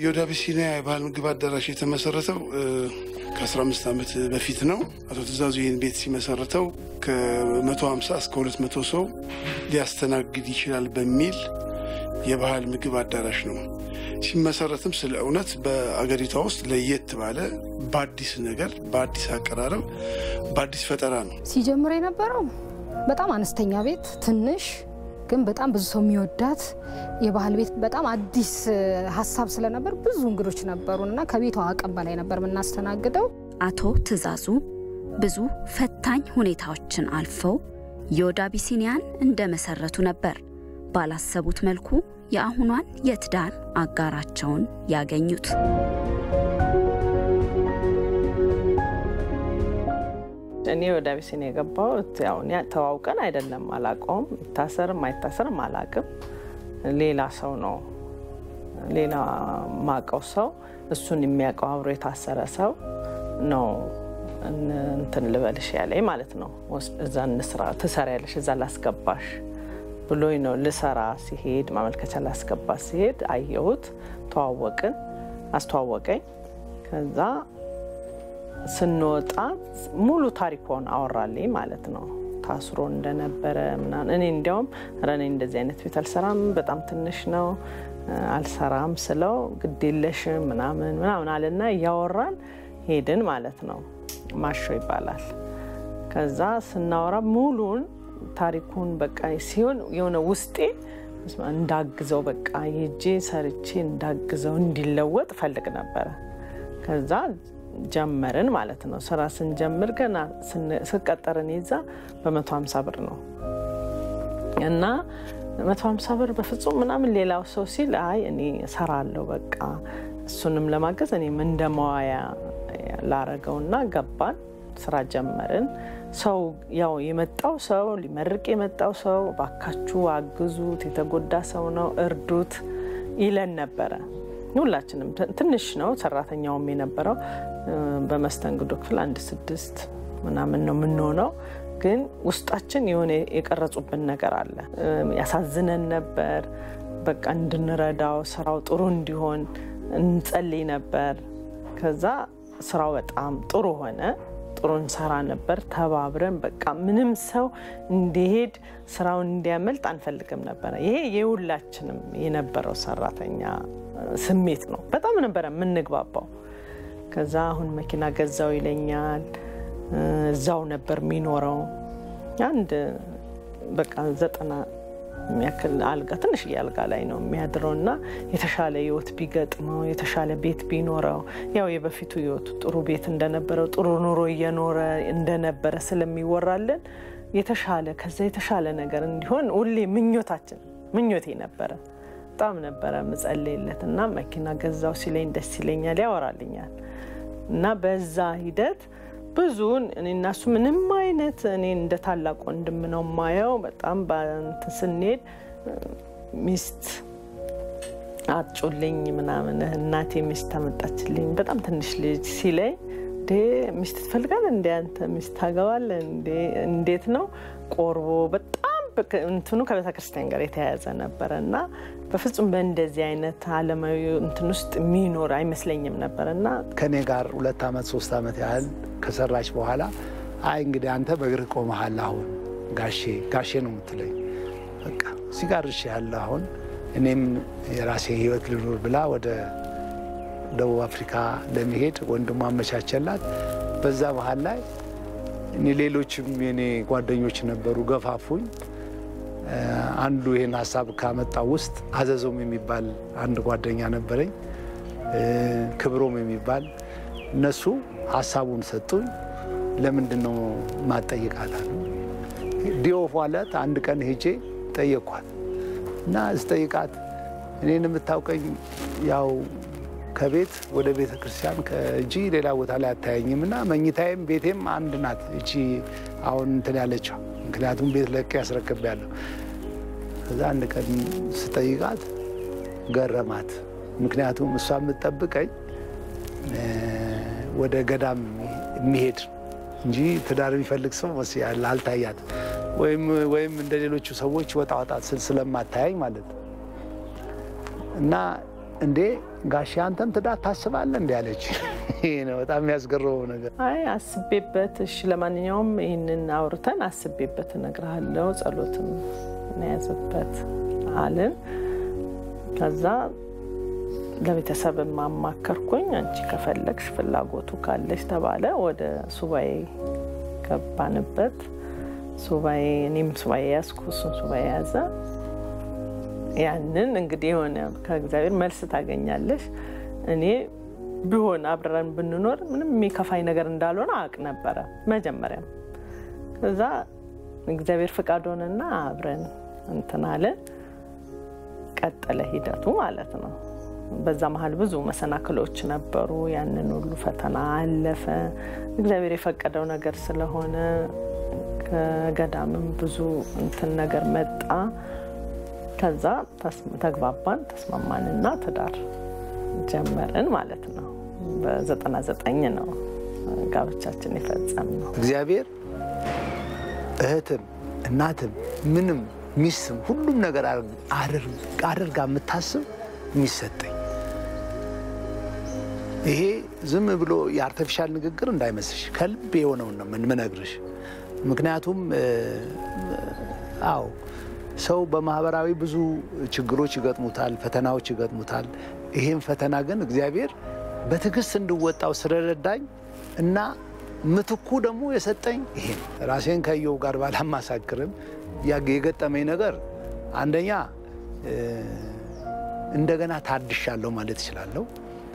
የወደ አቢሲኒያ የባህል ምግብ አዳራሽ የተመሰረተው ከ15 ዓመት በፊት ነው። አቶ ትእዛዙ ይህን ቤት ሲመሰረተው ከ150 እስከ 200 ሰው ሊያስተናግድ ይችላል በሚል የባህል ምግብ አዳራሽ ነው። ሲመሰረትም ስለ እውነት በአገሪቷ ውስጥ ለየት ባለ በአዲስ ነገር፣ በአዲስ አቀራረብ፣ በአዲስ ፈጠራ ነው ሲጀምር የነበረው በጣም አነስተኛ ቤት ትንሽ ግን በጣም ብዙ ሰው የሚወዳት የባህል ቤት በጣም አዲስ ሀሳብ ስለነበር ብዙ እንግዶች ነበሩን እና ከቤቷ አቅም በላይ ነበር የምናስተናግደው። አቶ ትእዛዙ ብዙ ፈታኝ ሁኔታዎችን አልፈው የወደ አቢሲኒያን እንደመሰረቱ ነበር ባላሰቡት መልኩ የአሁኗን የትዳር አጋራቸውን ያገኙት። እኔ ወደ አቢሲኒያ የገባሁት ያው እኔ ተዋውቀን አይደለም፣ አላውቀውም። ይታሰርም አይታሰርም አላውቅም። ሌላ ሰው ነው ሌላ ማቀው ሰው እሱን የሚያውቀው አብሮ የታሰረ ሰው ነው እንትን ልበልሽ ያለኝ ማለት ነው። እዛ እንስራ ትሰሪያለሽ፣ እዛ ላስገባሽ ብሎኝ ነው ልሰራ ሲሄድ ማመልከቻ ላስገባ ሲሄድ አየሁት፣ ተዋወቅን፣ አስተዋወቀኝ። ከዛ ስንወጣ ሙሉ ታሪኮን አወራልኝ ማለት ነው። ታስሮ እንደነበረ ምናምን እኔ እንዲያውም ኧረ እኔ እንደዚህ አይነት ቤት አልሰራም፣ በጣም ትንሽ ነው አልሰራም ስለው ግዴለሽም ምናምን ምናምን አለና እያወራን ሄድን ማለት ነው። ማሾ ይባላል። ከዛ ስናወራ ሙሉን ታሪኩን በቃ ሲሆን የሆነ ውስጤ እንዳግዘው በቃ የጄ ሰርቼ እንዳግዘው እንዲለወጥ ፈልግ ነበረ። ከዛ ጀመርን ማለት ነው። ስራ ስንጀምር ገና ስቀጠርን ይዛ በመቶ ሀምሳ ብር ነው እና መቶ ሀምሳ ብር በፍጹም ምናምን ሌላው ሰው ሲል አይ እኔ እሰራለሁ በቃ እሱንም ለማገዝ እኔም እንደ መዋያ ላረገውና ገባን። ስራ ጀመርን። ሰው ያው የመጣው ሰው ሊመርቅ የመጣው ሰው ባካችሁ አግዙት፣ የተጎዳ ሰው ነው እርዱት ይለን ነበረ። ሁላችንም ትንሽ ነው ሰራተኛውም የነበረው በመስተንግዶ ክፍል አንድ ስድስት ምናምን ነው የምንሆነው። ግን ውስጣችን የሆነ የቀረጹብን ነገር አለ። ያሳዝነን ነበር። በቃ እንድንረዳው ስራው ጥሩ እንዲሆን እንጸልይ ነበር። ከዛ ስራው በጣም ጥሩ ሆነ። ጥሩ እንሰራ ነበር ተባብረን። በቃ ምንም ሰው እንዲሄድ ስራውን እንዲያመልጥ አንፈልግም ነበረ። ይሄ የሁላችንም የነበረው ሰራተኛ ስሜት ነው። በጣም ነበረ የምንግባባው። ከዛ አሁን መኪና ገዛው ይለኛል። እዛው ነበር የሚኖረው። አንድ በቃ ዘጠና የሚያክል አልጋ ትንሽዬ አልጋ ላይ ነው የሚያድረው እና የተሻለ ህይወት ቢገጥመው የተሻለ ቤት ቢኖረው ያው የበፊቱ ህይወቱ ጥሩ ቤት እንደነበረው ጥሩ ኑሮ እየኖረ እንደነበረ ስለሚወራልን የተሻለ ከዛ የተሻለ ነገር እንዲሆን ሁሌ ምኞታችን ምኞቴ ነበረ። በጣም ነበረ ምጸልይለት እና መኪና ገዛው ሲለኝ ደስ ይለኛል፣ ያወራልኛል እና በዛ ሂደት ብዙን እኔ እና እሱ ምንም አይነት እኔ እንደ ታላቅ ወንድም ነው የማየው። በጣም በእንትን ስንሄድ ሚስት አጩልኝ ምናምን እናቴ ሚስት አመጣችልኝ በጣም ትንሽ ልጅ ሲለኝ እንዴ ሚስት ትፈልጋለህ እንዴ አንተ ሚስት ታገባለህ እንዴ እንዴት ነው ቆርቦ በጣም እንትኑ ከቤተ ክርስቲያን ጋር የተያያዘ ነበረ እና በፍጹም በእንደዚህ አይነት አለማዊ እንትን ውስጥ የሚኖር አይመስለኝም ነበር እና ከእኔ ጋር ሁለት ዓመት ሶስት ዓመት ያህል ከሰራች በኋላ አይ እንግዲህ አንተ በእግርህ ቆመሃል፣ አሁን ጋሼ ጋሼ ነው የምትለኝ። በቃ እዚህ ጋር እሺ ያለ አሁን እኔም የራሴ ህይወት ልኑር ብላ ወደ ደቡብ አፍሪካ ለመሄድ ወንድሟ አመቻቸላት። በዛ መሀል ላይ እኔ ሌሎችም የኔ ጓደኞች ነበሩ፣ ገፋፉኝ። አንዱ ይህን ሀሳብ ካመጣው ውስጥ አዘዞም የሚባል አንድ ጓደኛ ነበረኝ፣ ክብሮም የሚባል እነሱ ሀሳቡን ሰጡኝ። ለምንድን ነው ማጠይቃት አሉ። ዲኦፍ ዋለት አንድ ቀን ሄጄ ጠየኳት እና ስጠይቃት እኔን የምታውቀኝ ያው ከቤት ወደ ቤተ ክርስቲያን ከእጂ ሌላ ቦታ ላይ አታየኝም እና መኝታዬም ቤቴም አንድ ናት እቺ አሁን እንትን ያለችው ምክንያቱም ቤት ለቅ ያስረክብ ያለሁ ከዛ አንድ ቀን ስጠይቃት ገረማት። ምክንያቱም እሷ የምትጠብቀኝ ወደ ገዳም የሚሄድ እንጂ ትዳር የሚፈልግ ሰው መስያለ አልታያት ወይም እንደ ሌሎቹ ሰዎች ወጣ ወጣ ስል ስለማታያኝ ማለት ነው። እና እንዴ ጋሼ አንተም ትዳር ታስባለህ እንዲ ያለች። ይህ ነው በጣም የሚያስገርመው ነገር። አይ አስቤበት፣ እሺ ለማንኛውም ይህንን አውርተን አስቤበት እነግርሃለሁ፣ ጸሎትም እንያዝበት አልን። ከዛ ለቤተሰብ ማማከርኩኝ። አንቺ ከፈለግሽ ፍላጎቱ ካለሽ ተባለ። ወደ ሱባኤ ገባንበት። ሱባኤ እኔም ሱባኤ ያዝኩ፣ እሱን ሱባኤ ያዘ። ያንን እንግዲህ የሆነ ከእግዚአብሔር መልስ ታገኛለሽ። እኔ ቢሆን አብረን ብንኖር ምንም የሚከፋኝ ነገር እንዳልሆነ አውቅ ነበረ መጀመሪያም። ከዛ እግዚአብሔር ፍቃድ ሆነና አብረን እንትን አለን። ቀጠለ ሂደቱ ማለት ነው። በዛ መሀል ብዙ መሰናክሎች ነበሩ። ያንን ሁሉ ፈተና አለፈ። እግዚአብሔር የፈቀደው ነገር ስለሆነ ከገዳምም ብዙ እንትን ነገር መጣ። ከዛ ተግባባን፣ ተስማማንና ትዳር ጀመርን ማለት ነው። በዘጠና ዘጠኝ ነው ጋብቻችን የፈጸም ነው። እግዚአብሔር እህትም እናትም ምንም ሚስትም ሁሉም ነገር አድርጋ የምታስብ የሚሰጠኝ ይሄ ዝም ብሎ የአርቲፊሻል ንግግር እንዳይመስልሽ ከልብ የሆነውን ነው የምነግርሽ። ምክንያቱም አዎ ሰው በማህበራዊ ብዙ ችግሮች ይገጥሙታል፣ ፈተናዎች ይገጥሙታል። ይሄን ፈተና ግን እግዚአብሔር በትዕግስት እንድወጣው ስለረዳኝ እና ምትኩ ደግሞ የሰጠኝ ይሄ ነው። ራሴን ከየው ጋር ባላማሳክርም የገጠመኝ ነገር አንደኛ እንደገና ታድሻለሁ ማለት እችላለሁ።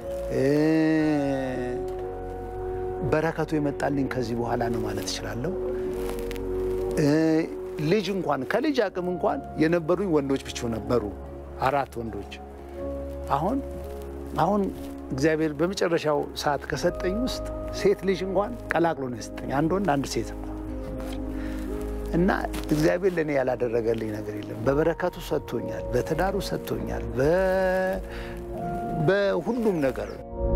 በረከቱ የመጣልኝ ከዚህ በኋላ ነው ማለት እችላለሁ። ልጅ እንኳን ከልጅ አቅም እንኳን የነበሩኝ ወንዶች ብቻ ነበሩ፣ አራት ወንዶች። አሁን አሁን እግዚአብሔር በመጨረሻው ሰዓት ከሰጠኝ ውስጥ ሴት ልጅ እንኳን ቀላቅሎ ነው የሰጠኝ፣ አንድ ወንድ አንድ ሴት እና እግዚአብሔር ለእኔ ያላደረገልኝ ነገር የለም። በበረከቱ ሰጥቶኛል፣ በትዳሩ ሰጥቶኛል፣ በሁሉም ነገር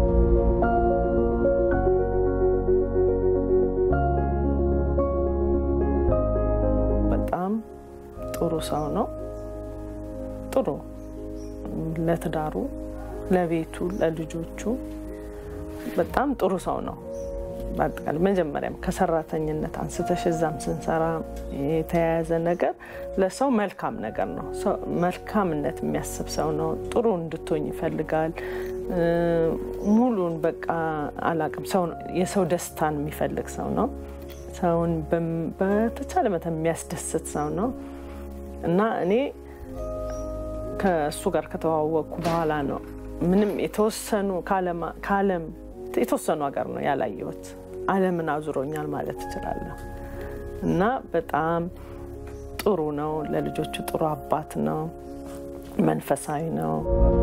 በጣም ጥሩ ሰው ነው። ጥሩ ለትዳሩ፣ ለቤቱ፣ ለልጆቹ በጣም ጥሩ ሰው ነው። በአጠቃላይ መጀመሪያም ከሰራተኝነት አንስተሽ እዛም ስንሰራ የተያያዘ ነገር ለሰው መልካም ነገር ነው። መልካምነት የሚያስብ ሰው ነው። ጥሩ እንድትሆኝ ይፈልጋል። ሙሉን በቃ አላቅም ሰው የሰው ደስታን የሚፈልግ ሰው ነው። ሰውን በተቻለ መጠን የሚያስደስት ሰው ነው እና እኔ ከእሱ ጋር ከተዋወቅኩ በኋላ ነው ምንም የተወሰኑ ከዓለም የተወሰኑ ሀገር ነው ያላየሁት። ዓለምን አዙሮኛል ማለት እችላለሁ። እና በጣም ጥሩ ነው። ለልጆቹ ጥሩ አባት ነው። መንፈሳዊ ነው።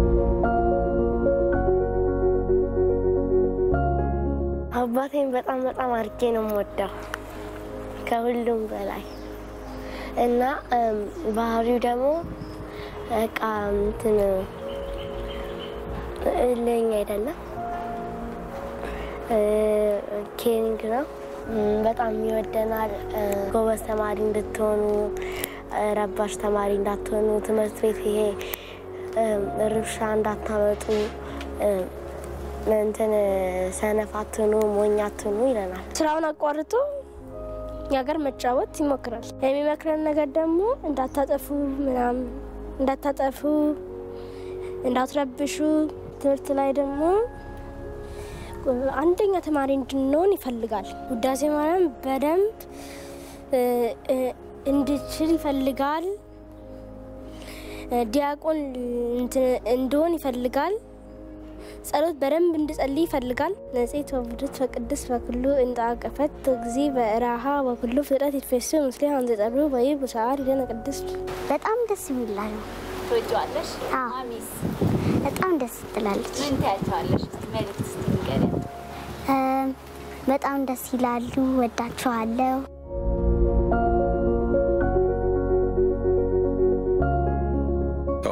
አባቴን በጣም በጣም አድርጌ ነው የምወደው ከሁሉም በላይ እና ባህሪው ደግሞ በቃ እንትን እልኸኛ አይደለም ኬሪንግ ነው። በጣም ይወደናል። ጎበዝ ተማሪ እንድትሆኑ፣ ረባሽ ተማሪ እንዳትሆኑ፣ ትምህርት ቤት ይሄ ርብሻ እንዳታመጡ፣ እንትን ሰነፍ አትሁኑ፣ ሞኝ አትሁኑ ይለናል። ስራውን አቋርጦ እኛ ጋር መጫወት ይሞክራል። የሚመክረን ነገር ደግሞ እንዳታጠፉ ምናምን እንዳታጠፉ፣ እንዳትረብሹ ትምህርት ላይ ደግሞ አንደኛ ተማሪ እንድንሆን ይፈልጋል። ውዳሴ ማርያም በደንብ እንድችል ይፈልጋል። ዲያቆን እንድሆን ይፈልጋል። ጸሎት በደንብ እንድጸልይ ይፈልጋል። ነጽት ወብዱት በቅድስ በኩሉ እንደ አቀፈት ጊዜ በረሃ በኩሉ ፍጥረት ይትፌሱ ምስሌ አንዘ ጸሩ ወይ ብሰዓት ይለነ ቅድስ በጣም ደስ የሚላል ነው። ትወጂዋለሽ? አዎ። ማሚስ በጣም ደስ ትላለች። ምን ታያቸዋለሽ? እስቲ መልዕክት እስቲ ንገሪያት። በጣም ደስ ይላሉ። ወዳቸዋለሁ።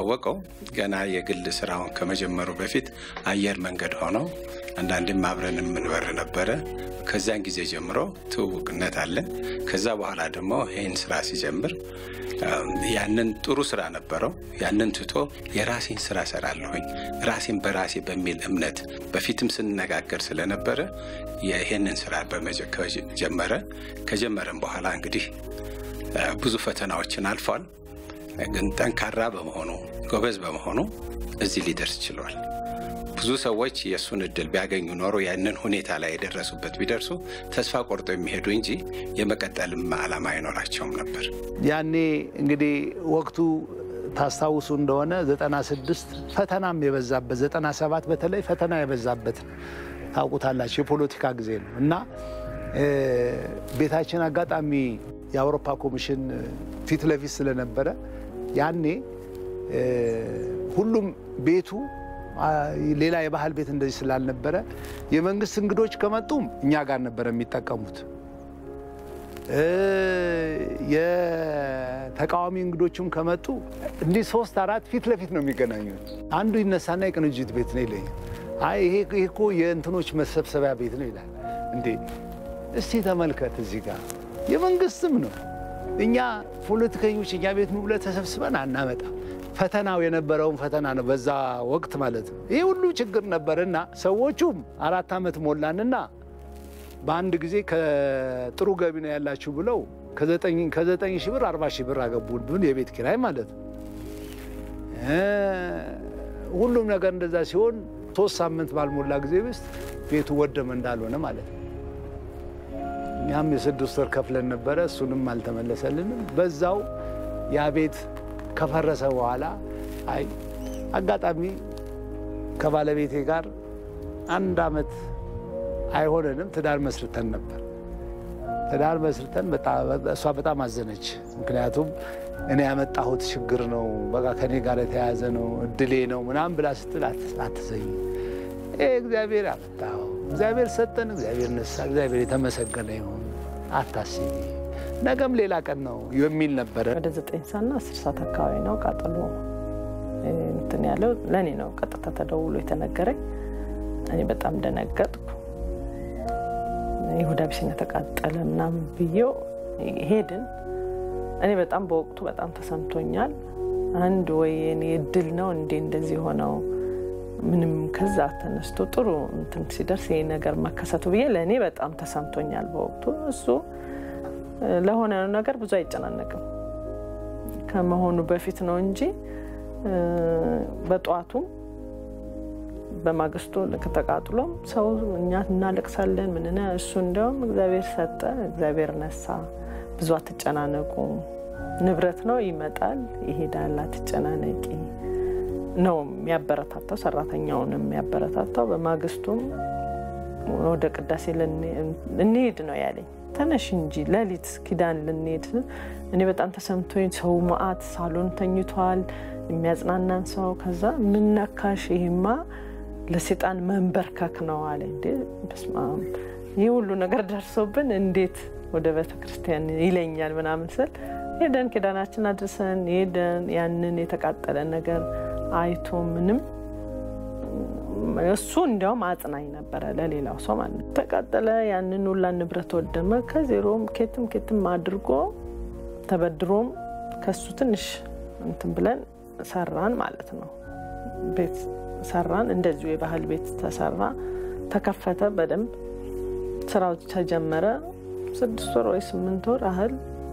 እንደሚታወቀው ገና የግል ስራውን ከመጀመሩ በፊት አየር መንገድ ሆነው አንዳንዴም አብረን የምንበር ነበረ። ከዚያን ጊዜ ጀምሮ ትውውቅነት አለን። ከዛ በኋላ ደግሞ ይህን ስራ ሲጀምር ያንን ጥሩ ስራ ነበረው። ያንን ትቶ የራሴን ስራ ሰራለሁኝ ራሴን በራሴ በሚል እምነት በፊትም ስንነጋገር ስለነበረ ይህንን ስራ ጀመረ። ከጀመረን በኋላ እንግዲህ ብዙ ፈተናዎችን አልፏል። ግን ጠንካራ በመሆኑ ጎበዝ በመሆኑ እዚህ ሊደርስ ችሏል። ብዙ ሰዎች የእሱን እድል ቢያገኙ ኖሮ ያንን ሁኔታ ላይ የደረሱበት ቢደርሱ ተስፋ ቆርጦ የሚሄዱ እንጂ የመቀጠልም ዓላማ አይኖራቸውም ነበር። ያኔ እንግዲህ ወቅቱ ታስታውሱ እንደሆነ 96 ፈተናም የበዛበት 97 በተለይ ፈተና የበዛበት ታውቁታላችሁ። የፖለቲካ ጊዜ ነው እና ቤታችን አጋጣሚ የአውሮፓ ኮሚሽን ፊት ለፊት ስለነበረ ያኔ ሁሉም ቤቱ ሌላ የባህል ቤት እንደዚህ ስላልነበረ የመንግስት እንግዶች ከመጡም እኛ ጋር ነበረ የሚጠቀሙት። የተቃዋሚ እንግዶችም ከመጡ እንዲህ ሶስት አራት ፊት ለፊት ነው የሚገናኙት። አንዱ ይነሳና የቅንጅት ቤት ነው ይለኛል። አይ ይሄ እኮ የእንትኖች መሰብሰቢያ ቤት ነው ይላል። እንዴ እስቲ ተመልከት፣ እዚህ ጋር የመንግስትም ነው። እኛ ፖለቲከኞች እኛ ቤት ኑ ብለህ ተሰብስበን አናመጣም። ፈተናው የነበረውን ፈተና ነው በዛ ወቅት ማለት ነው። ይህ ሁሉ ችግር ነበርና ሰዎቹም አራት ዓመት ሞላንና በአንድ ጊዜ ከጥሩ ገቢ ነው ያላችሁ ብለው ከዘጠኝ ሺህ ብር አርባ ሺህ ብር አገቡብን የቤት ኪራይ ማለት ነው። ሁሉም ነገር እንደዛ ሲሆን ሶስት ሳምንት ባልሞላ ጊዜ ውስጥ ቤቱ ወደመ እንዳልሆነ ማለት ነው። እኛም የስድስት ወር ከፍለን ነበረ፣ እሱንም አልተመለሰልንም። በዛው ያ ቤት ከፈረሰ በኋላ አይ አጋጣሚ ከባለቤቴ ጋር አንድ ዓመት አይሆነንም ትዳር መስርተን ነበር። ትዳር መስርተን እሷ በጣም አዘነች። ምክንያቱም እኔ ያመጣሁት ችግር ነው፣ በቃ ከኔ ጋር የተያያዘ ነው፣ እድሌ ነው ምናምን ብላ ስትል አትዘኝ። ይህ እግዚአብሔር ያመጣው እግዚአብሔር ሰጠን፣ እግዚአብሔር ነሳ፣ እግዚአብሔር የተመሰገነ ይሁን፣ አታስቢ፣ ነገም ሌላ ቀን ነው የሚል ነበረ። ወደ ዘጠኝ ሰዓትና አስር ሰዓት አካባቢ ነው ቃጠሎ እንትን ያለው። ለእኔ ነው ቀጥታ ተደውሎ የተነገረኝ። እኔ በጣም ደነገጥኩ። ይሁዳ ቢሲና ተቃጠለ ምናምን ብዬው ሄድን። እኔ በጣም በወቅቱ በጣም ተሰምቶኛል። አንድ ወይ እኔ እድል ነው እንዴ እንደዚህ ሆነው ምንም ከዛ ተነስቶ ጥሩ እንትን ሲደርስ ይህ ነገር መከሰቱ ብዬ ለእኔ በጣም ተሰምቶኛል በወቅቱ። እሱ ለሆነ ነገር ብዙ አይጨናነቅም ከመሆኑ በፊት ነው እንጂ በጠዋቱም በማግስቱ ልክ ተቃጥሎም ሰው እኛ እናለቅሳለን ምንነ እሱ እንዲያውም እግዚአብሔር ሰጠ፣ እግዚአብሔር ነሳ፣ ብዙ አትጨናነቁ፣ ንብረት ነው ይመጣል ይሄዳል፣ አትጨናነቂ ነው የሚያበረታታው፣ ሰራተኛውንም የሚያበረታታው። በማግስቱም ወደ ቅዳሴ እንሄድ ነው ያለኝ። ተነሽ እንጂ ሌሊት ኪዳን ልንሄድ። እኔ በጣም ተሰምቶኝ ሰው መዓት ሳሎን ተኝቷል፣ የሚያጽናናን ሰው። ከዛ ምነካሽ? ይህማ ለሴጣን መንበርከክ ነው አለ። እንዴ በስመ አብ ይህ ሁሉ ነገር ደርሶብን እንዴት ወደ ቤተ ክርስቲያን ይለኛል ምናምን ስል ሄደን ኪዳናችን አድርሰን ሄደን ያንን የተቃጠለ ነገር አይቶ ምንም እሱ እንዲያውም አጽናኝ ነበረ ለሌላው ሰው ማለት ነው። ተቃጠለ፣ ያንን ሁላ ንብረት ወደመ። ከዜሮም ኬትም ኬትም አድርጎ ተበድሮም ከሱ ትንሽ እንትን ብለን ሰራን ማለት ነው። ቤት ሰራን፣ እንደዚሁ የባህል ቤት ተሰራ፣ ተከፈተ፣ በደንብ ስራው ተጀመረ። ስድስት ወር ወይ ስምንት ወር ያህል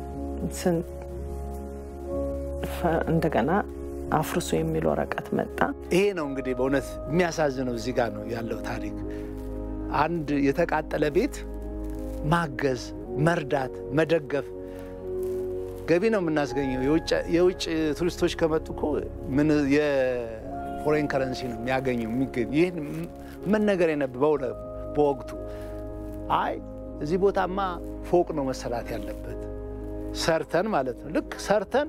እንደገና አፍርሶ የሚል ወረቀት መጣ። ይሄ ነው እንግዲህ በእውነት የሚያሳዝነው እዚህ ጋር ነው ያለው ታሪክ። አንድ የተቃጠለ ቤት ማገዝ፣ መርዳት፣ መደገፍ ገቢ ነው የምናስገኘው። የውጭ ቱሪስቶች ከመጡ እኮ ምን የፎሬን ከረንሲ ነው የሚያገኘው የሚገኝ። ይህን መነገር የነበረው በወቅቱ አይ እዚህ ቦታማ ፎቅ ነው መሰራት ያለበት ሰርተን ማለት ነው ልክ ሰርተን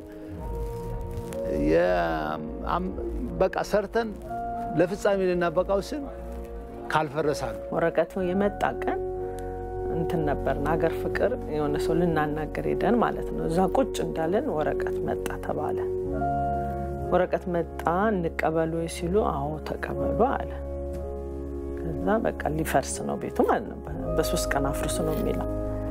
በቃ ሰርተን ለፍጻሜ ልናበቃው ስል ካልፈረሳሉ ወረቀቱ የመጣ ቀን እንትን ነበርን ሀገር ፍቅር የሆነ ሰው ልናናገር ሄደን ማለት ነው። እዛ ቁጭ እንዳለን ወረቀት መጣ ተባለ። ወረቀት መጣ እንቀበሉ ሲሉ አዎ ተቀበሉ አለ። ከዛ በቃ ሊፈርስ ነው ቤቱ ማለት ነው። በሶስት ቀን አፍርሱ ነው የሚለው።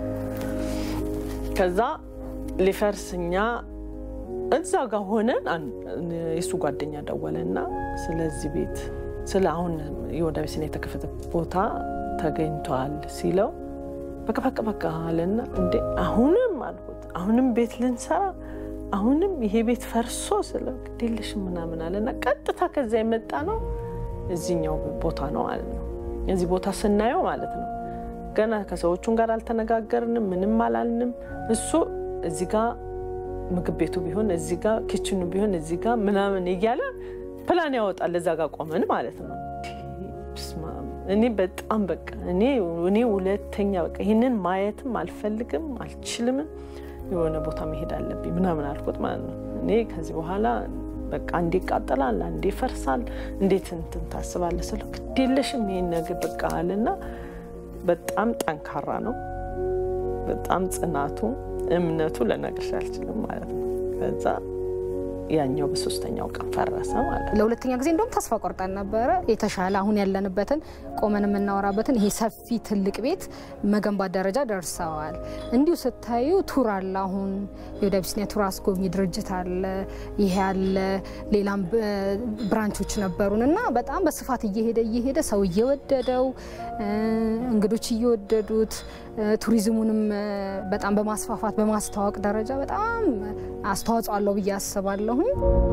ከዛ ሊፈርስ እኛ እዛ ጋር ሆነን የእሱ ጓደኛ ደወለና ስለዚህ ቤት ስለ አሁን የወደ አቢሲኒያ የተከፈተ ቦታ ተገኝቷል ሲለው በቃ በቃ በቃ አለና እንዴ አሁንም አልኩት አሁንም ቤት ልንሰራ አሁንም ይሄ ቤት ፈርሶ ስለ ግዴለሽ ምናምን አለና ቀጥታ ከዚያ የመጣ ነው እዚኛው ቦታ ነው ማለት ነው። እዚህ ቦታ ስናየው ማለት ነው ገና ከሰዎቹን ጋር አልተነጋገርንም፣ ምንም አላልንም። እሱ እዚህ ጋ ምግብ ቤቱ ቢሆን እዚህ ጋ ኪችኑ ቢሆን እዚህ ጋ ምናምን እያለ ፕላን ያወጣል። እዛ ጋር ቆመን ማለት ነው። እኔ በጣም በቃ እኔ እኔ ሁለተኛ በቃ ይህንን ማየትም አልፈልግም አልችልምም፣ የሆነ ቦታ መሄድ አለብኝ ምናምን አልኩት ማለት ነው። እኔ ከዚህ በኋላ በቃ አንዴ ይቃጠላል፣ አንዴ ይፈርሳል፣ እንዴት እንትን ታስባለህ ስለው ግድ የለሽም ይሄን ነገር በቃ አለና በጣም ጠንካራ ነው። በጣም ጽናቱ እምነቱ ልነግርሽ አልችልም ማለት ነው። ከዛ ያኛው በሶስተኛው ቀን ፈረሰ ማለት ነው። ለሁለተኛ ጊዜ እንደውም ተስፋ ቆርጠን ነበረ። የተሻለ አሁን ያለንበትን ቆመን የምናወራበትን ይሄ ሰፊ ትልቅ ቤት መገንባት ደረጃ ደርሰዋል። እንዲሁ ስታዩ ቱር አለ። አሁን የወደ አቢሲኒያ ቱር አስጎብኚ ድርጅት አለ፣ ይሄ አለ፣ ሌላም ብራንቾች ነበሩን እና በጣም በስፋት እየሄደ እየሄደ ሰው እየወደደው እንግዶች እየወደዱት ቱሪዝሙንም በጣም በማስፋፋት በማስተዋወቅ ደረጃ በጣም አስተዋጽኦ አለው ብዬ አስባለሁኝ።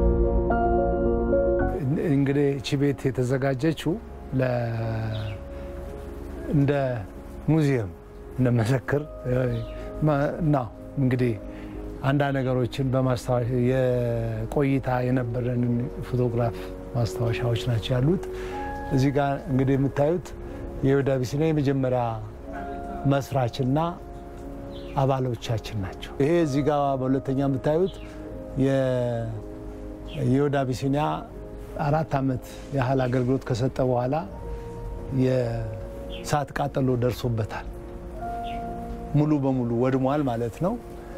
እንግዲህ እቺ ቤት የተዘጋጀችው እንደ ሙዚየም እንደ መዘክር ነው። እንግዲህ አንዳንድ ነገሮችን በማስታወሻ የቆይታ የነበረንን ፎቶግራፍ ማስታወሻዎች ናቸው ያሉት። እዚህ ጋር እንግዲህ የምታዩት የወደ አቢሲኒያ የመጀመሪያ መስራችና አባሎቻችን ናቸው። ይሄ እዚህ ጋር በሁለተኛ የምታዩት የወደ አቢሲኒያ አራት ዓመት ያህል አገልግሎት ከሰጠ በኋላ የእሳት ቃጠሎ ደርሶበታል። ሙሉ በሙሉ ወድሟል ማለት ነው።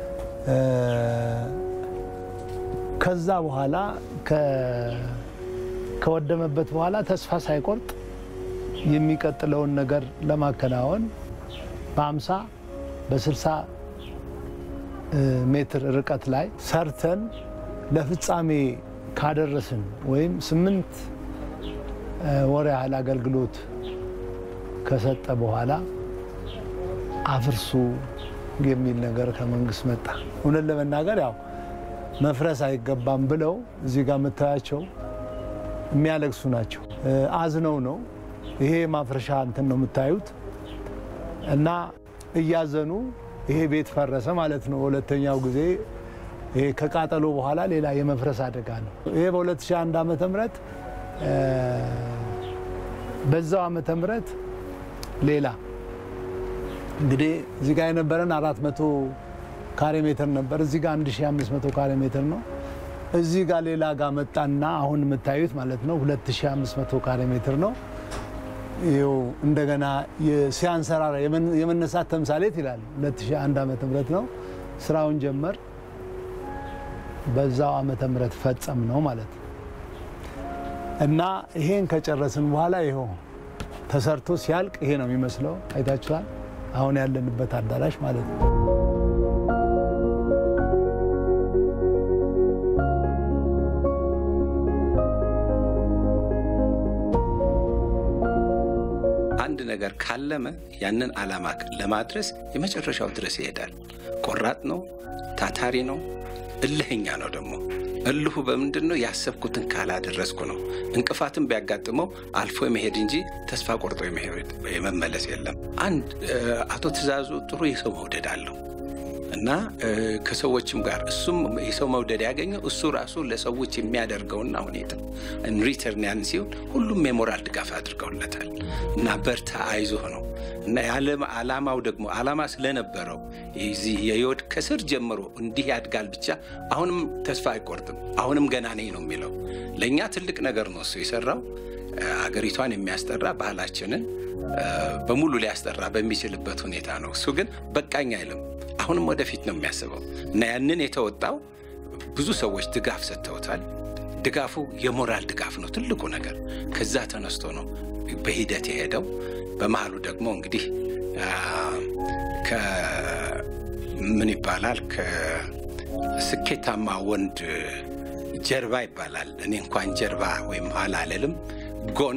ከዛ በኋላ ከወደመበት በኋላ ተስፋ ሳይቆርጥ የሚቀጥለውን ነገር ለማከናወን በ50 በ60 ሜትር ርቀት ላይ ሰርተን ለፍጻሜ ካደረስን ወይም ስምንት ወር ያህል አገልግሎት ከሰጠ በኋላ አፍርሱ የሚል ነገር ከመንግስት መጣ። እውነት ለመናገር ያው መፍረስ አይገባም ብለው እዚህ ጋር የምታያቸው የሚያለቅሱ ናቸው። አዝነው ነው ይሄ ማፍረሻ እንትን ነው የምታዩት እና እያዘኑ ይሄ ቤት ፈረሰ ማለት ነው። ሁለተኛው ጊዜ ይሄ ከቃጠሎ በኋላ ሌላ የመፍረስ አደጋ ነው። ይሄ በ2001 ዓመተ ምህረት በዛው ዓመተ ምህረት ሌላ እንግዲህ እዚህ ጋር የነበረን 400 ካሬ ሜትር ነበር። እዚህ ጋር 1500 ካሬ ሜትር ነው። እዚህ ጋር ሌላ ጋር መጣና አሁን የምታዩት ማለት ነው 2500 ካሬ ሜትር ነው። ይኸው እንደገና ሲያንሰራራ የመነሳት ተምሳሌት ይላል 2001 ዓመተ ምህረት ነው ስራውን ጀመር። በዛው ዓመተ ምህረት ፈጸም ነው ማለት ነው። እና ይሄን ከጨረስን በኋላ ይኸው ተሰርቶ ሲያልቅ ይሄ ነው የሚመስለው። አይታችኋል። አሁን ያለንበት አዳራሽ ማለት ነው። አንድ ነገር ካለመ ያንን ዓላማ ለማድረስ የመጨረሻው ድረስ ይሄዳል። ቆራጥ ነው፣ ታታሪ ነው፣ እልህኛ ነው። ደግሞ እልሁ በምንድን ነው? ያሰብኩትን ካላደረስኩ ነው። እንቅፋትን ቢያጋጥመው አልፎ የመሄድ እንጂ ተስፋ ቆርጦ የመመለስ የለም። አንድ አቶ ትእዛዙ ጥሩ የሰው መውደድ አለው እና ከሰዎችም ጋር እሱም የሰው መውደድ ያገኘው እሱ ራሱ ለሰዎች የሚያደርገውና ሁኔታ ሪተርን ያን ሲሆን ሁሉም የሞራል ድጋፍ አድርገውለታል እና በርታ አይዞህ ነው እና የዓለም ዓላማው ደግሞ ዓላማ ስለነበረው የዚህ የህይወት ከስር ጀምሮ እንዲህ ያድጋል ብቻ አሁንም ተስፋ አይቆርጥም። አሁንም ገና ነኝ ነው የሚለው። ለእኛ ትልቅ ነገር ነው እሱ የሰራው አገሪቷን የሚያስጠራ ባህላችንን በሙሉ ሊያስጠራ በሚችልበት ሁኔታ ነው። እሱ ግን በቃኝ አይልም። አሁንም ወደፊት ነው የሚያስበው እና ያንን የተወጣው ብዙ ሰዎች ድጋፍ ሰጥተውታል። ድጋፉ የሞራል ድጋፍ ነው ትልቁ ነገር። ከዛ ተነስቶ ነው በሂደት የሄደው። በመሀሉ ደግሞ እንግዲህ ምን ይባላል ከስኬታማ ወንድ ጀርባ ይባላል። እኔ እንኳን ጀርባ ወይም ኋላ አልልም፣ ጎን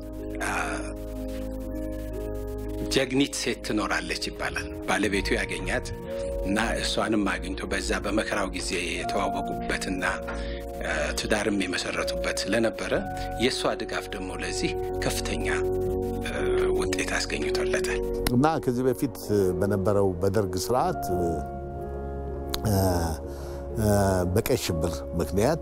ጀግኒት ሴት ትኖራለች ይባላል። ባለቤቱ ያገኛት እና እሷንም አግኝቶ በዛ በመከራው ጊዜ የተዋወቁበትና ትዳርም የመሰረቱበት ስለነበረ የእሷ ድጋፍ ደግሞ ለዚህ ከፍተኛ ውጤት አስገኝቶለታል። እና ከዚህ በፊት በነበረው በደርግ ስርዓት በቀይ ሽብር ምክንያት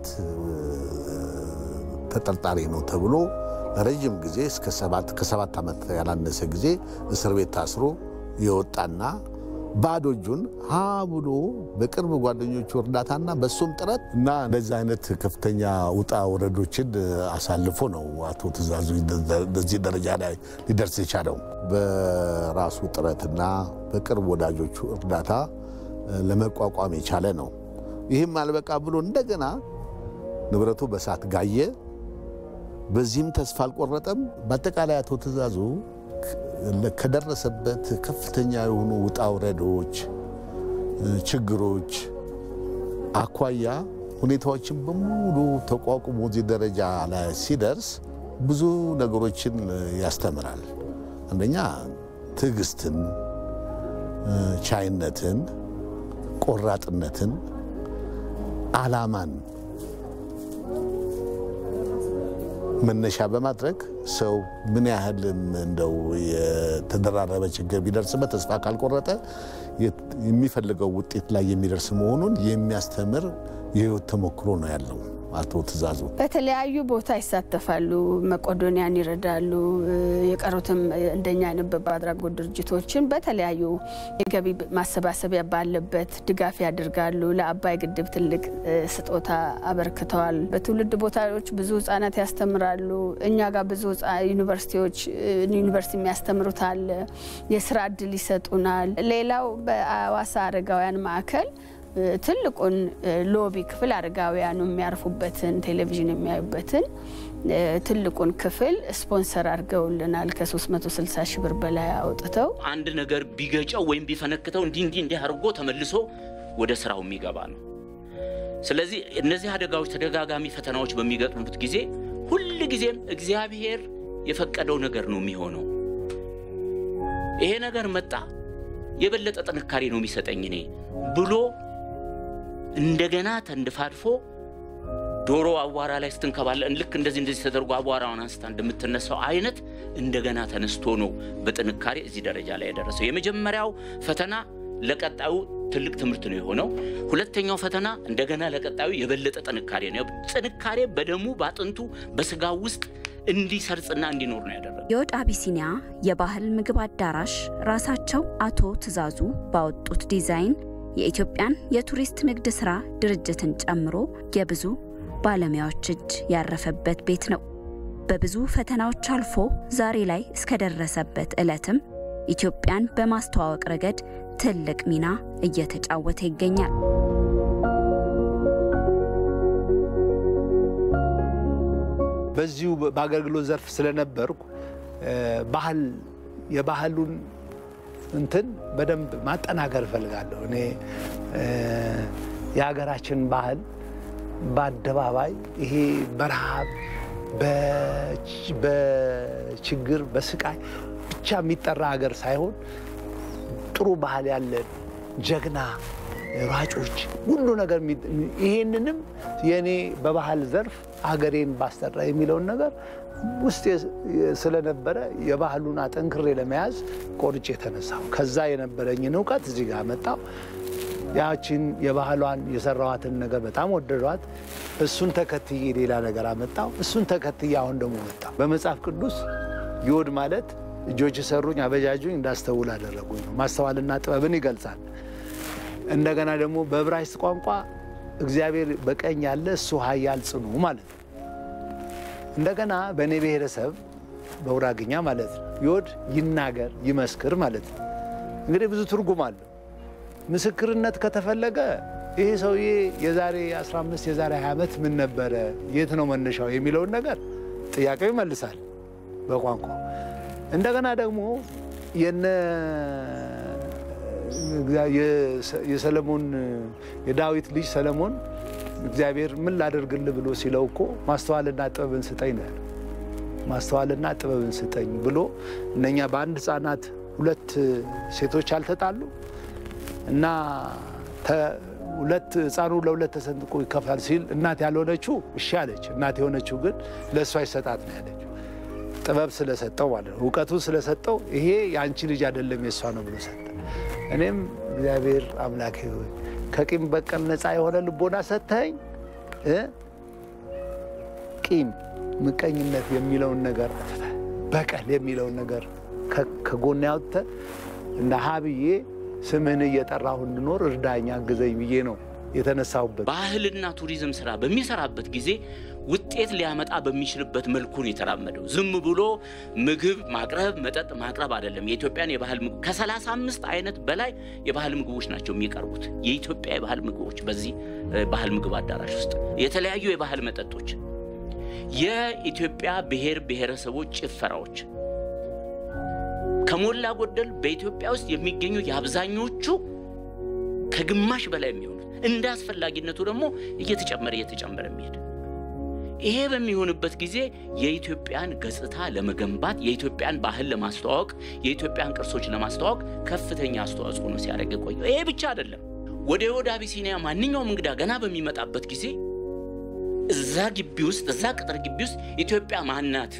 ተጠርጣሪ ነው ተብሎ ለረዥም ጊዜ እስከ ከሰባት ዓመት ያላነሰ ጊዜ እስር ቤት ታስሮ የወጣና ባዶ እጁን ሀ ብሎ በቅርብ ጓደኞቹ እርዳታና በሱም ጥረት እና እንደዚህ አይነት ከፍተኛ ውጣ ወረዶችን አሳልፎ ነው አቶ ትእዛዙ በዚህ ደረጃ ላይ ሊደርስ የቻለው። በራሱ ጥረትና በቅርብ ወዳጆቹ እርዳታ ለመቋቋም የቻለ ነው። ይህም አልበቃ ብሎ እንደገና ንብረቱ በሳት ጋየ። በዚህም ተስፋ አልቆረጠም። በአጠቃላይ አቶ ትእዛዙ ከደረሰበት ከፍተኛ የሆኑ ውጣ ውረዶች፣ ችግሮች አኳያ ሁኔታዎችን በሙሉ ተቋቁሞ እዚህ ደረጃ ላይ ሲደርስ ብዙ ነገሮችን ያስተምራል። አንደኛ ትዕግስትን፣ ቻይነትን፣ ቆራጥነትን፣ ዓላማን መነሻ በማድረግ ሰው ምን ያህልም እንደው የተደራረበ ችግር ቢደርስበት ተስፋ ካልቆረጠ የሚፈልገው ውጤት ላይ የሚደርስ መሆኑን የሚያስተምር የህይወት ተሞክሮ ነው ያለው አቶ ትእዛዙ። በተለያዩ ቦታ ይሳተፋሉ። መቄዶንያን ይረዳሉ። የቀሩትም እንደኛ አይነት በጎ አድራጎት ድርጅቶችን በተለያዩ የገቢ ማሰባሰቢያ ባለበት ድጋፍ ያደርጋሉ። ለአባይ ግድብ ትልቅ ስጦታ አበርክተዋል። በትውልድ ቦታዎች ብዙ ህጻናት ያስተምራሉ። እኛ ጋር ብዙ ዩኒቨርሲቲዎች ዩኒቨርሲቲ የሚያስተምሩት አለ። የስራ እድል ይሰጡናል። ሌላው በአዋሳ አረጋውያን ማዕከል ትልቁን ሎቢ ክፍል አረጋውያኑ የሚያርፉበትን ቴሌቪዥን የሚያዩበትን ትልቁን ክፍል ስፖንሰር አድርገውልናል። ከ360 ሺህ ብር በላይ አውጥተው አንድ ነገር ቢገጨው ወይም ቢፈነክተው እንዲህ እንዲህ እንዲህ አድርጎ ተመልሶ ወደ ስራው የሚገባ ነው። ስለዚህ እነዚህ አደጋዎች፣ ተደጋጋሚ ፈተናዎች በሚገጥሙት ጊዜ ሁል ጊዜም እግዚአብሔር የፈቀደው ነገር ነው የሚሆነው። ይሄ ነገር መጣ የበለጠ ጥንካሬ ነው የሚሰጠኝ እኔ ብሎ እንደገና ተንድፋድፎ ዶሮ አቧራ ላይ ስትንከባለን ልክ እንደዚህ እንደዚህ ተደርጎ አቧራውን አንስታ እንደምትነሳው አይነት እንደገና ተነስቶ ነው በጥንካሬ እዚህ ደረጃ ላይ የደረሰው። የመጀመሪያው ፈተና ለቀጣዩ ትልቅ ትምህርት ነው የሆነው። ሁለተኛው ፈተና እንደገና ለቀጣዩ የበለጠ ጥንካሬ ነው። ጥንካሬ በደሙ በአጥንቱ በስጋው ውስጥ እንዲሰርጽና እንዲኖር ነው ያደረገው። የወድ አቢሲኒያ የባህል ምግብ አዳራሽ ራሳቸው አቶ ትእዛዙ ባወጡት ዲዛይን የኢትዮጵያን የቱሪስት ንግድ ሥራ ድርጅትን ጨምሮ የብዙ ባለሙያዎች እጅ ያረፈበት ቤት ነው። በብዙ ፈተናዎች አልፎ ዛሬ ላይ እስከደረሰበት ዕለትም ኢትዮጵያን በማስተዋወቅ ረገድ ትልቅ ሚና እየተጫወተ ይገኛል። በዚሁ በአገልግሎት ዘርፍ ስለነበርኩ ባህል የባህሉን እንትን በደንብ ማጠናከር እፈልጋለሁ። እኔ የሀገራችን ባህል በአደባባይ ይሄ በረሃብ በችግር በስቃይ ብቻ የሚጠራ ሀገር ሳይሆን ጥሩ ባህል ያለን ጀግና ሯጮች ሁሉ ነገር ይሄንንም የእኔ በባህል ዘርፍ ሀገሬን ባስጠራ የሚለውን ነገር ውስጥ ስለነበረ የባህሉን አጠንክሬ ለመያዝ ቆርጬ የተነሳው ከዛ የነበረኝን እውቀት እዚህ ጋር መጣው። ያችን የባህሏን የሰራዋትን ነገር በጣም ወደዷት። እሱን ተከትዬ ሌላ ነገር አመጣው። እሱን ተከትዬ አሁን ደግሞ መጣ። በመጽሐፍ ቅዱስ ዮድ ማለት እጆች ሰሩኝ አበጃጁኝ እንዳስተውል አደረጉኝ ነው። ማስተዋልና ጥበብን ይገልጻል። እንደገና ደግሞ በዕብራይስጥ ቋንቋ እግዚአብሔር በቀኝ ያለ እሱ ኃያል ጽኑ ማለት ነው። እንደገና በእኔ ብሔረሰብ በውራግኛ ማለት ነው ዮድ ይናገር ይመስክር ማለት ነው። እንግዲህ ብዙ ትርጉም አለው። ምስክርነት ከተፈለገ ይህ ሰውዬ የዛሬ 15 የዛሬ 20 ዓመት ምን ነበረ፣ የት ነው መነሻው የሚለውን ነገር ጥያቄው ይመልሳል በቋንቋ እንደገና ደግሞ የነ የሰለሞን የዳዊት ልጅ ሰለሞን እግዚአብሔር ምን ላደርግልህ ብሎ ሲለው እኮ ማስተዋልና ጥበብን ስጠኝ ነው ያለው። ማስተዋልና ጥበብን ስጠኝ ብሎ እነኛ በአንድ ሕፃናት ሁለት ሴቶች አልተጣሉ እና ሁለት ሕፃኑ ለሁለት ተሰንጥቆ ይከፋል ሲል እናት ያልሆነችው እሺ አለች። እናት የሆነችው ግን ለእሷ ይሰጣት ነው ያለችው። ጥበብ ስለሰጠው ማለት ነው፣ እውቀቱን ስለሰጠው ይሄ የአንቺ ልጅ አይደለም የእሷ ነው ብሎ ሰጠ። እኔም እግዚአብሔር አምላክ ሆይ ከቂም በቀል ነፃ የሆነ ልቦና ሰጥተኝ ቂም፣ ምቀኝነት የሚለውን ነገር በቀል የሚለውን ነገር ከጎን ያውጥተ እንደ ሀብዬ ስምህን እየጠራሁ እንድኖር እርዳኛ አግዘኝ ብዬ ነው የተነሳሁበት። ባህልና ቱሪዝም ስራ በሚሰራበት ጊዜ ውጤት ሊያመጣ በሚችልበት መልኩ ነው የተራመደው። ዝም ብሎ ምግብ ማቅረብ፣ መጠጥ ማቅረብ አይደለም። የኢትዮጵያን የባህል ምግብ ከሰላሳ አምስት አይነት በላይ የባህል ምግቦች ናቸው የሚቀርቡት። የኢትዮጵያ የባህል ምግቦች በዚህ ባህል ምግብ አዳራሽ ውስጥ የተለያዩ የባህል መጠጦች፣ የኢትዮጵያ ብሔር ብሔረሰቦች ጭፈራዎች ከሞላ ጎደል በኢትዮጵያ ውስጥ የሚገኙ የአብዛኞቹ ከግማሽ በላይ የሚሆኑት እንደ አስፈላጊነቱ ደግሞ እየተጨመረ እየተጨመረ የሚሄድ ይሄ በሚሆንበት ጊዜ የኢትዮጵያን ገጽታ ለመገንባት የኢትዮጵያን ባህል ለማስተዋወቅ የኢትዮጵያን ቅርሶች ለማስተዋወቅ ከፍተኛ አስተዋጽኦ ነው ሲያደርግ የቆየው። ይሄ ብቻ አይደለም። ወደ ወደ አቢሲኒያ ማንኛውም እንግዳ ገና በሚመጣበት ጊዜ እዛ ግቢ ውስጥ እዛ ቅጥር ግቢ ውስጥ ኢትዮጵያ ማናት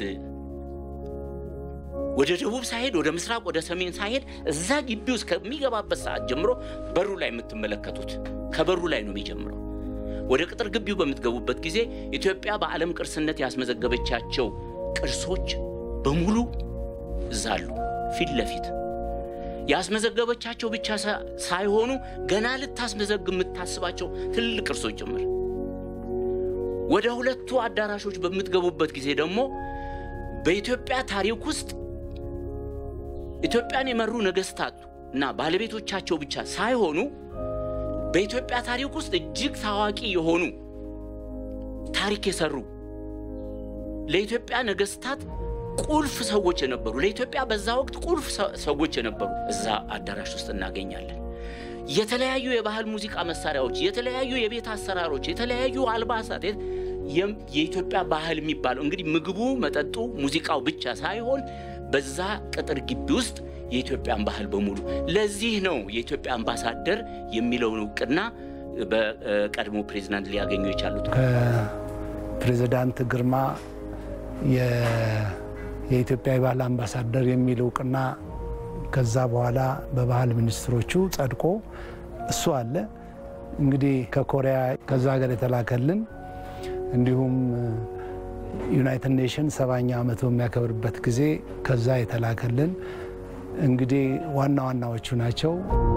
ወደ ደቡብ ሳይሄድ ወደ ምስራቅ ወደ ሰሜን ሳይሄድ እዛ ግቢ ውስጥ ከሚገባበት ሰዓት ጀምሮ በሩ ላይ የምትመለከቱት ከበሩ ላይ ነው የሚጀምረው። ወደ ቅጥር ግቢው በምትገቡበት ጊዜ ኢትዮጵያ በዓለም ቅርስነት ያስመዘገበቻቸው ቅርሶች በሙሉ እዛ አሉ ፊት ለፊት ያስመዘገበቻቸው ብቻ ሳይሆኑ ገና ልታስመዘግብ የምታስባቸው ትልልቅ ቅርሶች ጭምር። ወደ ሁለቱ አዳራሾች በምትገቡበት ጊዜ ደግሞ በኢትዮጵያ ታሪክ ውስጥ ኢትዮጵያን የመሩ ነገስታት እና ባለቤቶቻቸው ብቻ ሳይሆኑ በኢትዮጵያ ታሪክ ውስጥ እጅግ ታዋቂ የሆኑ ታሪክ የሰሩ ለኢትዮጵያ ነገስታት ቁልፍ ሰዎች የነበሩ ለኢትዮጵያ በዛ ወቅት ቁልፍ ሰዎች የነበሩ እዛ አዳራሽ ውስጥ እናገኛለን። የተለያዩ የባህል ሙዚቃ መሳሪያዎች፣ የተለያዩ የቤት አሰራሮች፣ የተለያዩ አልባሳት የኢትዮጵያ ባህል የሚባለው እንግዲህ ምግቡ፣ መጠጡ፣ ሙዚቃው ብቻ ሳይሆን በዛ ቅጥር ግቢ ውስጥ የኢትዮጵያን ባህል በሙሉ ለዚህ ነው የኢትዮጵያ አምባሳደር የሚለውን እውቅና በቀድሞ ፕሬዚዳንት ሊያገኙ የቻሉት። ከፕሬዚዳንት ግርማ የኢትዮጵያ የባህል አምባሳደር የሚል እውቅና ከዛ በኋላ በባህል ሚኒስትሮቹ ጸድቆ እሱ አለ። እንግዲህ ከኮሪያ ከዛ ሀገር የተላከልን እንዲሁም ዩናይትድ ኔሽን ሰባኛ ዓመቱ የሚያከብርበት ጊዜ ከዛ የተላከልን እንግዲህ ዋና ዋናዎቹ ናቸው።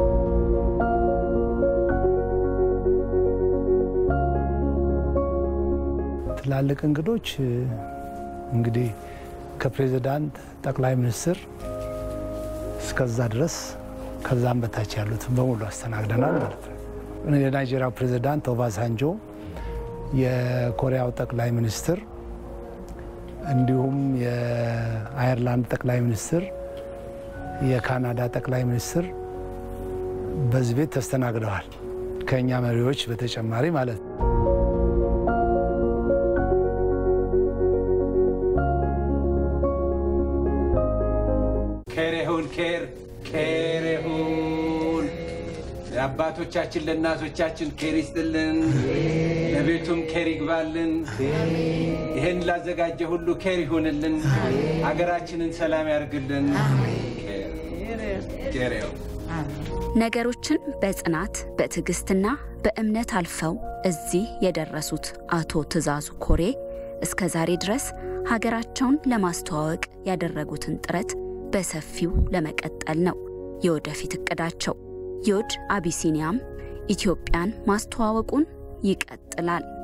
ትላልቅ እንግዶች እንግዲህ ከፕሬዚዳንት ጠቅላይ ሚኒስትር እስከዛ ድረስ ከዛም በታች ያሉትን በሙሉ አስተናግደናል ማለት ነው። የናይጄሪያው ፕሬዚዳንት ኦባሳንጆ፣ የኮሪያው ጠቅላይ ሚኒስትር እንዲሁም የአየርላንድ ጠቅላይ ሚኒስትር፣ የካናዳ ጠቅላይ ሚኒስትር በዚህ ቤት ተስተናግደዋል። ከእኛ መሪዎች በተጨማሪ ማለት ነው። ኬር ይሁን ኬር ኬር ይሁን ለአባቶቻችን ለእናቶቻችን ኬር ይስጥልን፣ ለቤቱም ኬር ይግባልን። ይህን ላዘጋጀ ሁሉ ኬር ይሁንልን፣ ሀገራችንን ሰላም ያርግልን። ኬር ይሁን። ነገሮችን በጽናት በትዕግስትና በእምነት አልፈው እዚህ የደረሱት አቶ ትዕዛዙ ኮሬ እስከ ዛሬ ድረስ ሀገራቸውን ለማስተዋወቅ ያደረጉትን ጥረት በሰፊው ለመቀጠል ነው የወደፊት እቅዳቸው። ዮድ አቢሲኒያም ኢትዮጵያን ማስተዋወቁን ይቀጥላል።